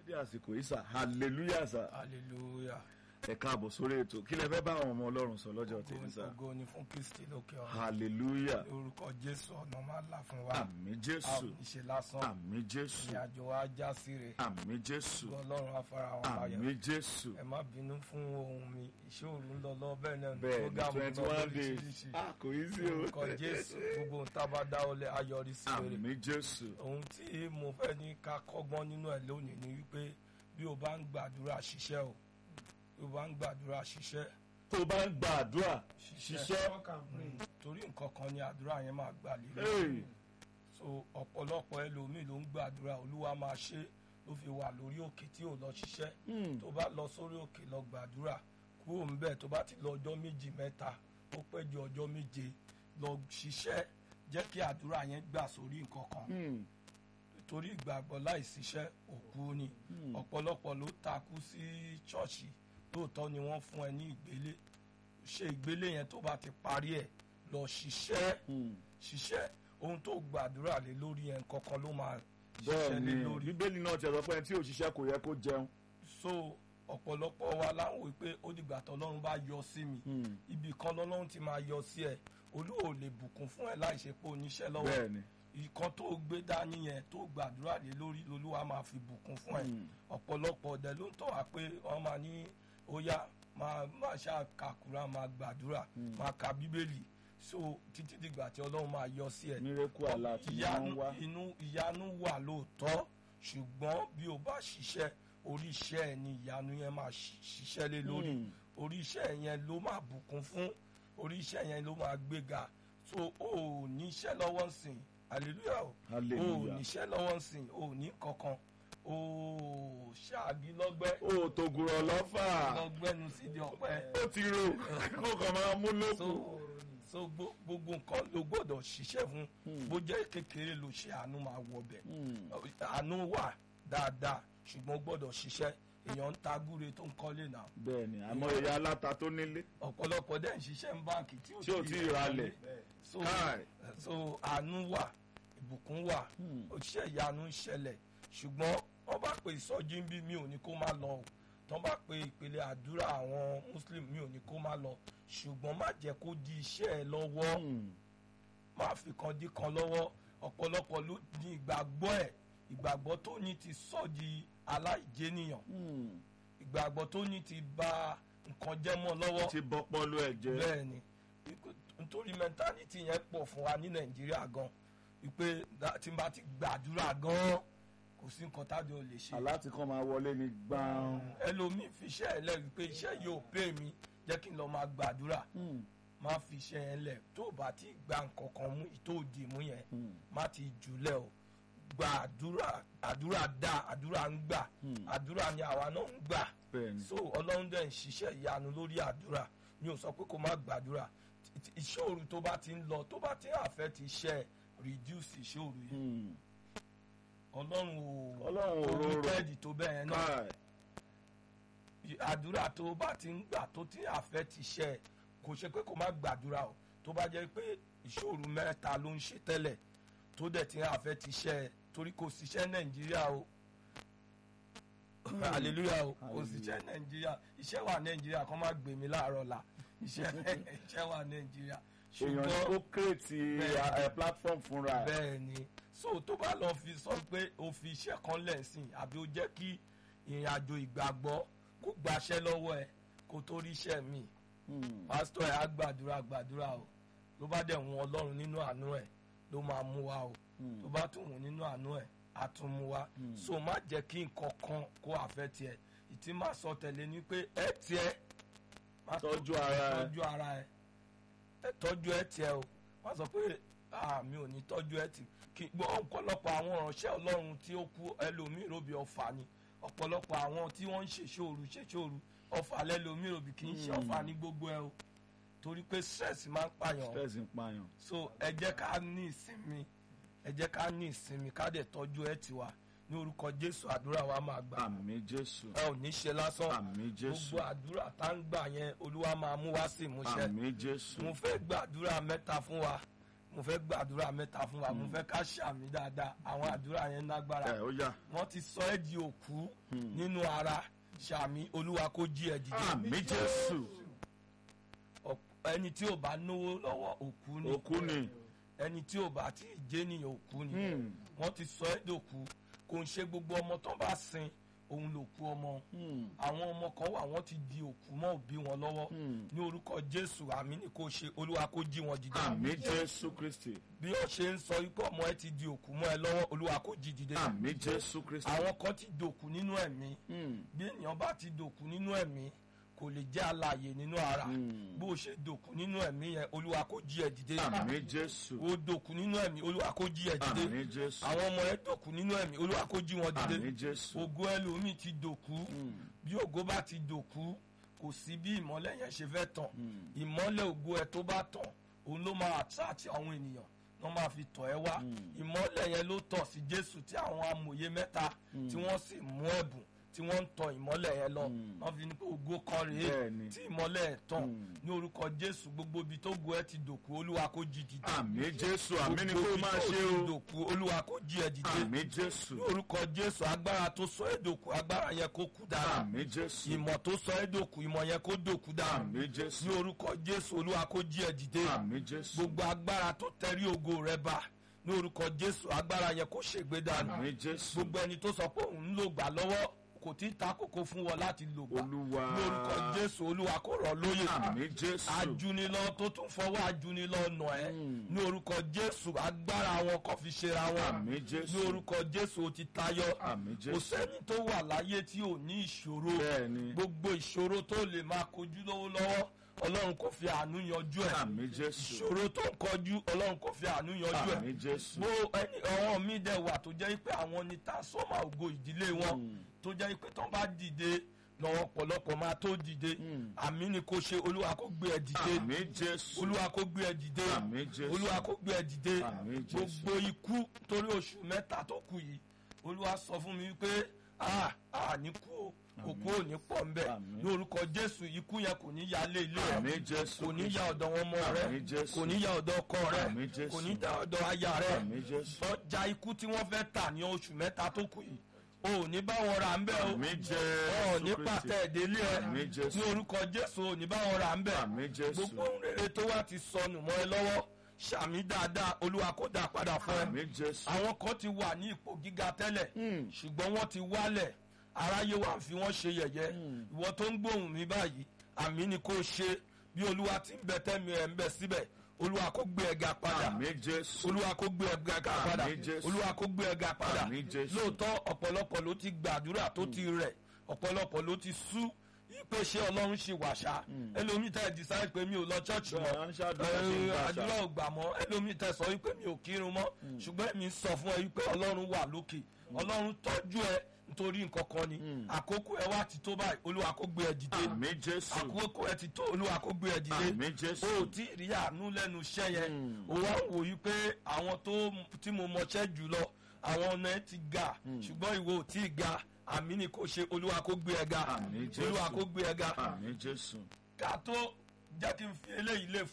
dédé àsìkò yìí sà hallelujah sà hallelujah ẹ káàbọ̀ sórí ètò kí lẹ fẹ́ bá àwọn ọmọ ọlọ́run sọ lọ́jọ́ tèmi sà ògo ni fún kristi lókè ọ̀run hallelujah lórúkọ jésù ọ̀nà máa là fún wa àmì a ò jésù ní ṣe lásán àmì jésù ìrìnàjò wa já síre àmì jésù gbọ́ ọlọ́run afárá wọn àmì bayọ̀ jésù ẹ má bínú fún ohun mi ìṣòro ń lọ lọ bẹ́ẹ̀ náà bẹ́ẹ̀ ní program twenty lọ one days lóríṣiríṣi ah kò yí sí o lórúkọ jésù gbogbo ohun tá a bá dáwọ́lé ayọrí sí rere àmì jésù ohun tí mo fẹ́ ní ká kọ́gbọ́n nínú ẹ̀ lónìí ni wípé bí o bá ń gbàdúrà ṣiṣẹ́ o bí o bá ń gbàdúrà ṣiṣẹ́ tó bá ń gba àdúrà ṣiṣẹ́ Mm, torí nǹkan kan ni àdúrà yẹn máa gbà lé Hey, so ọ̀pọ̀lọpọ̀ ẹlòmíì ló ń gbàdúrà olúwa máa ṣe ló fi wà lórí òkè tí ò lọ ṣiṣẹ́ hmm, tó bá lọ sórí òkè lọ gbàdúrà kúrò ńbẹ̀ tó bá ti lọ ọjọ́ méjì mẹ́ta ó pẹ́ ju ọjọ́ méje lọ ṣiṣẹ́ jẹ́ kí àdúrà yẹn gbà sórí nǹkan kan hmm, torí ìgbàgbọ́ láìsíṣẹ́ òkú ni hmm. ọ̀pọ̀lọpọ̀ ló takú sí ṣọ́ọ̀ṣì lóòótọ́ ni wọ́n fún ẹ ní ìgbélé ṣe ìgbélé yẹn tó bá ti parí ẹ̀ lọ ṣiṣẹ́ hmm. ṣiṣẹ́ ohun tó gbàdúrà lé lórí yẹn kankan ló máa bẹ́ẹ̀ ṣiṣẹ́ ni lé lórí bíbélì náà ti sọ pé ẹni tí ò ṣiṣẹ́ kò yẹ kó jẹun so ọ̀pọ̀lọpọ̀ wa láwọn wí pé ó dìgbà tọ́lọ́run bá yọ sí mi Hmm, ibì kan lọ́lọ́run ti máa yọ sí ẹ olúwa ò lè bùkún fún ẹ láì ṣe pé oníṣẹ́ lọ́wọ́ bẹ́ẹ̀ ni ìkan tó gbé dání yẹn tó gbàdúrà lé lórí lolúwa máa fi bùkún fún ẹ Hmm, ọ̀pọ̀lọpọ̀ ọ̀dẹ ló ń tọ́ wa pé wọ́n máa ní ó yá máa máa ṣàkàkùrà máa gbàdúrà Hmm. máa ka bíbélì so títí dìgbà tí ọlọ́run máa yọ sí ẹ mírèkù àlá tí wọ́n ìyanu ń wá inú ìyanu wà lóòótọ́ ṣùgbọ́n bí o bá ṣiṣẹ́ orí iṣẹ́ ẹ ni ìyanu yẹn máa ṣi- ṣiṣẹ́ lé lórí Hmm, orí iṣẹ́ yẹn ló máa bùkún fún orí iṣẹ́ yẹn ló máa gbéga so o ò níṣẹ́ lọ́wọ́ sìn hallelujah o o ò hallelujah níṣẹ́ lọ́wọ́ sìn o ò ní kankan o ò ṣáàbí lọ́gbẹ́ ó tògùrọ̀ lọ́fà lọ́gbẹ́nu sídìí ọ̀pẹ ó ti rò kó kàn máa mú lókù so so gbo- gbogbo nǹkan ló gbọ́dọ̀ ṣiṣẹ́ fún Hmm. bó jẹ́ kékeré ló ṣe àánú máa wọ bẹ̀ Hmm, àánú wà dáadáa ṣùgbọ́n ó gbọ́dọ̀ ṣiṣẹ́ èèyàn ń ta gúre tó ń kọ́lé náà bẹ́ẹ̀ ni àmọ́ ìyá aláta tó nílé ọ̀pọ̀lọpọ̀ dẹ̀ ń ṣiṣẹ́ ń báǹkì tí tí ò tí ì ralẹ̀ so káì so àánú wà ìbùkún wà Hmm. òṣìṣẹ́ ìyanu ń ṣẹlẹ̀ ṣùgbọ́n wọ́n bá pe ìsọjí ń bí mi ò ní kó má lọ o tán bá pe ìpele àdúrà àwọn muslim mi ò ní kó má lọ ṣùgbọ́n má jẹ́ kó di iṣẹ́ ẹ lọ́wọ́ Hmm, má fi kan dí kan lọ́wọ́ ọ̀pọ̀lọpọ̀ ló ní ìgbàgbọ́ ẹ̀ ìgbàgbọ́ tó ní ti sọ di aláìjẹnìyàn hmm. ìgbàgbọ́ tó ní ti bà nǹkan jẹ́ mọ́ lọ́wọ́ ti bọ́ pọ́lú ẹ̀ jẹ́ bẹ́ẹ̀ ni Ikú- nítorí mẹ́ntálítì yẹn pọ̀ fún wa ní nàìjíríà gan wípé dá- tí n bá ti gbàdúrà gan kò sí nǹkan tájọ ò lè ṣe aláti kan máa wọlé ní gbàùn ẹlòmíì fi iṣẹ́ ẹ̀ lẹ̀ wípé iṣẹ́ yóò pè mí jẹ́ kí n lọ máa gbàdúrà Hmm, má fi iṣẹ́ yẹn lẹ̀ tó o bá ti gba nǹkan kan mú ìtò òdì mú yẹn hmm, má ti jùlẹ̀ o gba àdúrà àdúrà dá àdúrà ń gbà hmm. àdúrà ni àwa náà ń gbà bẹ́ẹ̀ ni so ọlọ́run dẹ̀ ń ṣiṣẹ́ ìyanu lórí àdúrà mi ò sọ pé kó má gbàdúrà T- t- ìṣòro tó bá ti ń lọ tó bá ti ń àfẹ́ ti ṣe reduce ìṣòro yìí Hmm, ọlọ́run ò ọlọ́run ò rorò wíkẹ́ẹ̀dì tó bẹ́ẹ̀ náà káì àdúrà tó bá ti ń gbà tó ti ń àfẹ́ ti ṣe kò ṣe pé kó má gbàdúrà o tó bá jẹ́ pé ìṣòro mẹ́ta ló ń ṣe tẹ́lẹ̀ tó dẹ̀ ti ń àfẹ́ ti ṣe torí kò síṣẹ́ nàìjíríà o hallelujah o kò síṣẹ́ nàìjíríà iṣẹ́ wà nàìjíríà kó má gbé mi láàárọ̀ la iṣẹ́ iṣẹ́ wà nàìjíríà èèyàn ó kírètì Bẹ́ẹ̀. platform fúnra ẹ̀ bẹ́ẹ̀ ni so tó bá lọ fi sọ pé o fi iṣẹ́ kan lẹ́sìn àbí o jẹ́ kí ìrìn àjò ìgbàgbọ́ kó gbaṣẹ́ lọ́wọ́ ẹ kó tó rí iṣẹ́ mi Hmm, pásítọ̀ ẹ̀ á gbàdúrà gbàdúrà o ló bá dẹ̀ wọn ọlọ́run nínú àánú ẹ̀ ló máa mú wa o hmm, tó bá tún wọn nínú àánú ẹ̀ á tún mú wa Hmm. so má jẹ́ kí nǹkan kan kó àfẹ́ tiẹ̀ ìtì má sọ tẹ̀lé ni pé ẹ tiẹ̀ má tọ́jú ara ẹ̀ tọ́jú ara ẹ ẹ tọ́jú ẹ tiẹ̀ o wọ́n sọ pé ah mi ò ní tọ́jú ẹ tì kí gbọ́ ọ̀pọ̀lọpọ̀ àwọn ìránṣẹ́ ọlọ́run tí ó kú ẹlòmíì ròbí ọ̀fà ni ọ̀pọ̀lọpọ̀ àwọn tí wọ́n ń ṣèṣòru ṣèṣòru ọ̀fà lẹ́lòmíì ròbí kì í ṣe Hmm. ọ̀fà ní gbogbo ẹ o torí pé stress máa ń pààyàn stress ń pààyàn so ẹ jẹ́ ká ní ìsinmi ẹ jẹ́ ká ní ìsinmi ká dẹ̀ tọ́jú ẹ tiwa ní orúkọ jésù àdúrà wa máa gbà àmì jésù ẹ ò ní ṣe lásán àmì jésù gbogbo àdúrà tá ń gbà yẹn olúwa máa mú wá sí ìmúṣẹ àmì jésù mo fẹ́ gbàdúrà mẹ́ta fún wa mo fẹ́ gbàdúrà mẹ́ta fún wa mo fẹ́ ká ṣàmì dáadáa àwọn àdúrà yẹn lágbára ẹ ó yá wọ́n ti sọ ẹ́ di òkú nínú ara ṣàmì olúwa kó jí ẹ dìde àmì jésù Ọ̀p- ẹni tí ò bá náwó lọ́wọ́ òkú ni òkú ni ẹni tí ò bá tí ì jẹ́ nìyẹn òkú ni Hmm. wọ́n ti sọ ẹ́ dòkú kò ń ṣe gbogbo ọmọ tó bá sin òun lòkú ọmọ Hmm. àwọn ọmọ kan wà wọ́n ti di òkú mọ́ òbí wọn lọ́wọ́ Hmm. ní orúkọ jésù àmì ni kò ṣe olúwa kó jí wọn dìde àmì jésù kristi bí wọ́n ṣe ń sọ wípé ọmọ ẹ ti di òkú mọ́ ẹ lọ́wọ́ olúwa kó jí dìde àmì jésù kristi àwọn kan ti dòkú nínú ẹ̀mí Hmm. bí ènìyàn bá ti dòkú nínú ẹ̀mí kò lè jẹ́ alààyè nínú ara Hmm. bó o ṣe dòkú nínú ẹ̀mí yẹn olúwa kó jí ẹ dìde àmì jésù o dòkú nínú ẹ̀mí olúwa kó jí ẹ dìde àmì jésù àwọn ọmọ ẹ dòkú nínú ẹ̀mí olúwa kó jí wọn àmì dìde jésù ògo ẹlòmíì ti dòkú bí ògo bá ti dòkú kò sí bí ìmọ́lẹ̀ yẹn ṣe fẹ́ tàn ìmọ́lẹ̀ ògo ẹ tó bá tàn òun ló máa àtúràtì àwọn ènìyàn wọ́n máa fi tọ̀ ẹ́ wá ìmọ́lẹ̀ yẹn ló tọ̀ sí jésù tí àwọn amòye mẹ́ta tí wọ́n sì mú ẹ̀bùn tí wọ́n ń tọ ìmọ́lẹ̀ yẹn lọ wọ́n fi ní pé ògo kan rèé Bẹ́ẹ̀ni. tí ìmọ́lẹ̀ ẹ̀ tàn ní orúkọ jésù gbogbo ibi tó go ẹ ti dòkú olúwa kó jí dìde àmì jésù àmì ni Gbogbo kó ibi máa tó ṣe ti o dòkú olúwa kó jí ẹ dìde àmì jésù ní orúkọ jésù agbára tó sọ ẹ́ dòkú agbára yẹn kó kú dára àmì jésù ìmọ̀ tó sọ ẹ́ dòkú ìmọ̀ yẹn kó dòkú dára àmì jésù ní orúkọ jésù olúwa kó jí ẹ dìde àmì jésù gbogbo agbára tó tẹrí ògo rẹ bá ní orúkọ jésù agbára yẹn kó ṣègbè dànù àmì jésù gbogbo ẹni tó sọ pé òun ń lò gbà lọ́wọ́ kò tí ì ta kókó fún wọn láti lò gbà olúwa ní orúkọ jésù olúwa kó rọ̀ lóyè àmì jésù ajunilọ tó tún fọwọ́ ajunilọ nà ẹ́ ní orúkọ jésù agbára wọn kò fi ṣera wọn àmì ní jésù orúkọ jésù ó ti tayọ àmì kò jésù sẹ́ni tó wà láyé tí ò ní ìṣòro bẹ́ẹ̀ni gbogbo ìṣòro tó lè máa kojú lọ́wọ́lọ́wọ́ ọlọ́run kò fi àánú yanjú ẹ̀ àmì jésù ìṣòro tó ń kọjú ọlọ́run kò fi àánú yanjú ẹ̀ àmì jésù bó ẹni ọ̀wọ́n mi dẹ̀ wà tó jẹ́ pé àwọn ni ta sọ́mà ògo ìdílé wọn tó jẹ́ pé tán bá dìde lọ́wọ́ ọ̀pọ̀lọpọ̀ máa tó dìde àmì ni kò ṣe olúwa kó gbé ẹ dìde àmì jésù olúwa kó gbé ẹ dìde àmì jésù olúwa kó gbé ẹ dìde Àmín, Jésù. gbogbo ikú torí oṣù mẹ́ta tó kù yìí olúwa sọ fún mi pé a a ní kú o òkú ò ní pọ̀ ń bẹ̀ Àmín. ní orúkọ jésù ikú yẹn kò ní ya lé ilé àmì rẹ jésù kò ní ya ọ̀dọ̀ wọn ọmọ rẹ Àmín, Jésù. kò ní ya ọ̀dọ̀ ọkọ rẹ Àmín, Jésù. kò ní ya ọ̀dọ̀ aya rẹ àmì jésù ọjà ikú tí wọ́n fẹ́ tà ní oṣù mẹ́ta tó kù yìí o ò ní bá wọn rà ń bẹ̀ o àmì ọ̀ ní jésù pàtẹ́ kristi ìdílé ẹ Àmín, Jésù. ní orúkọ jésù ò ní bá wọn rà ń bẹ̀ àmì jésù gbogbo ohun rere tó wá ti sọnù mọ́ ẹ lọ́wọ́ ṣàmì dáadáa olúwa kó dà padà fún ẹ àmì jésù àwọn kan ti wà ní ipò gíga tẹ́lẹ̀ ṣùgbọ́n wọ́n ti wálẹ̀ aráyé wa ń fi wọ́n ṣe yẹ̀yẹ́ ìwọ tó ń gbóhùn mi báyìí àmì ni kò ṣe bí olúwa ti ń bẹ tẹ́mi ẹ̀ ń bẹ síbẹ̀ olúwa kó gbé ẹ̀ga padà àmì jésù olúwa kó gbé ẹ̀ga padà Àmín, Jésù. olúwa kó gbé ẹ̀ga padà Àmín, Jésù. lóòótọ́ ọ̀pọ̀lọpọ̀ ló ti gbàdúrà tó ti rẹ̀ ọ̀pọ̀lọpọ̀ ló ti sú pé ṣé ọlọ́run ṣe wàṣà ẹlòmíì tẹ́ ẹ decide pé mi ò lọ church mọ́ Bẹ́ẹ̀, à ń ṣàdúrà, ṣe ń ẹ, gbàṣà. àdúrà ò gbà mọ́ ẹlòmíì tẹ́ sọ wípé mi ò kírun mọ́ ṣùgbọ́n èmi sọ fún ẹ wípé ọlọ́run wà lókè ọlọ́run tọ́jú ẹ nítorí nǹkan kan ni àkókò ẹ wá ti tó báyìí olúwa kó gbé ẹ dìde àmì jésù àkókò ẹ ti tó olúwa kó gbé ẹ dìde àmì jésù o ò tí ì rí àánú lẹ́nu iṣẹ́ yẹn o wá ń wò yí pé àwọn tó tí mo mọṣẹ́ jù lọ àwọn ọ̀nà ẹ ti ga ṣùgbọ́n ìwọ ò tí ì ga àmì ni kò ṣe olúwa kó gbé ẹ ga Àmín, Jésù. olúwa kó gbé ẹ ga àmì jésù ká tó jẹ́ kí n fi eléyìí lè